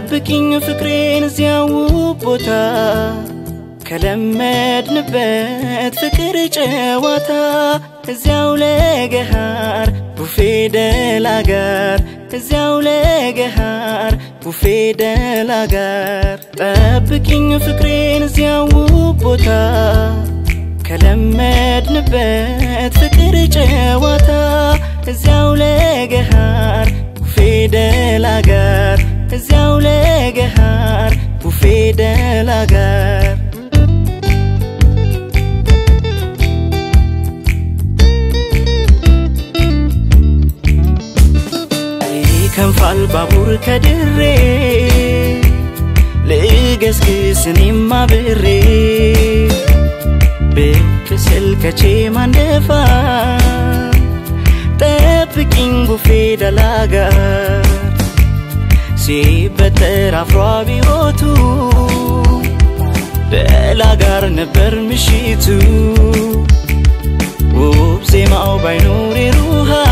ጠብቂኝ ፍቅሬን እዚያው ቦታ ከለመድንበት ፍቅር ጨዋታ እዚያው ለገሃር ቡፌ ደላ ጋር እዚያው ለገሃር ቡፌ ደላ ጋር ጠብቂኝ ፍቅሬን እዚያው ቦታ ከለመድንበት ፍቅር ጨዋታ እዚያው ለገሃር ቡፌ ደላ ጋር እዚያው ለገሃር ቡፌ ደላ ጋር ይከንፋል ባቡር ከድሬ ልገስግስ እኔም አብሬ ብቅ ስል ከቼ ማንደፋ ጠብቂኝ ቡፌ ደላ ጋር ሲበጠር አፍሮ አብዮቱ ደላ ጋር ነበር ምሽቱ ውብ ዜማው ባይኖር የሩሃ